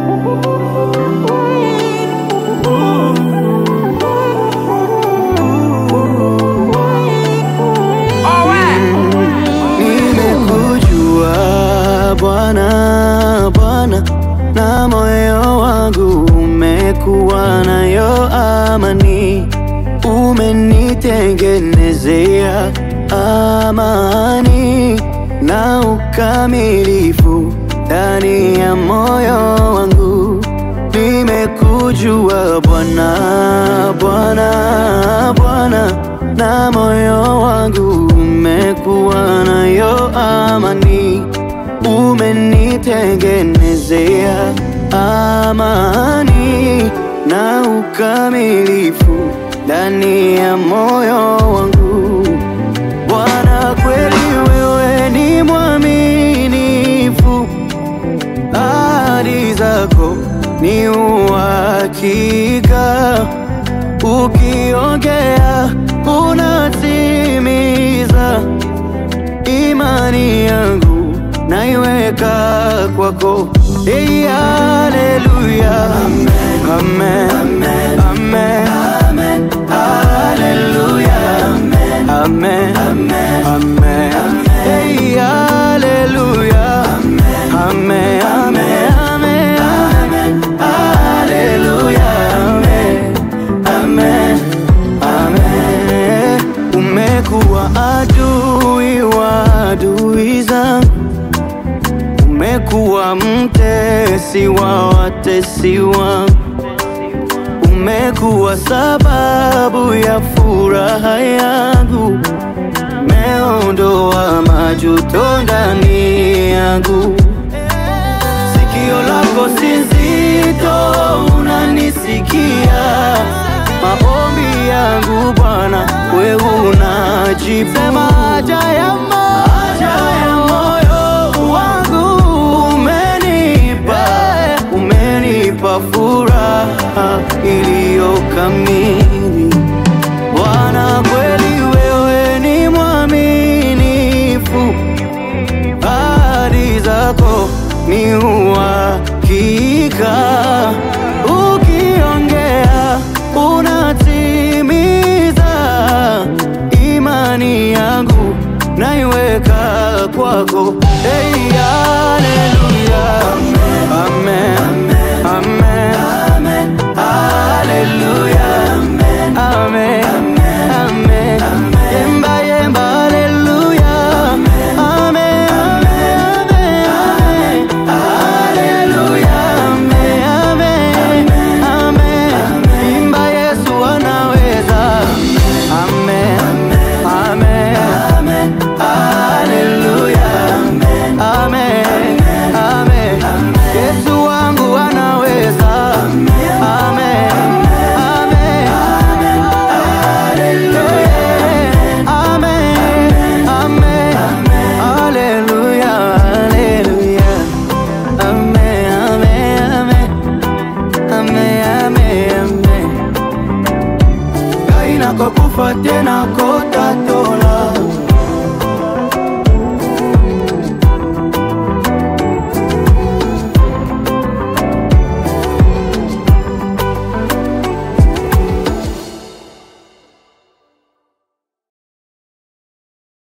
Nimekujua Bwana, Bwana, na moyo wangu umekuwa nayo amani, umenitengenezea amani na ukamilifu ndani ya moyo wangu. Nimekujua Bwana, Bwana, Bwana, na moyo wangu umekuwa nayo amani, umenitengenezea amani na ukamilifu ndani ya moyo wangu. Bwana, kweli wewe ni mwaminifu, ahadi zako ni uhakika, ukiongea unatimiza. Imani yangu naiweka kwako. Hey, haleluya. Amen. Amen. Amen. Haleluya. Amen. Amen. Hey, haleluya. Amen. Amen. Amen. Haleluya. Amen. Amen. Umekuwa adui wa adui zangu, umekuwa mtesi wa watesi wangu, umekuwa sababu ya furaha yangu, meondoa majuto ndani yangu. Sikio lako si nzito, unanisikia maombi yangu Bwana, wewe unajibu. Sema haja ya moyo wangu, umenipa umenipa furaha iliyo kamili. Bwana, kweli wewe ni mwaminifu, ahadi zako ni uhakika, ukiongea unatimiza. Imani yangu naiweka kwako.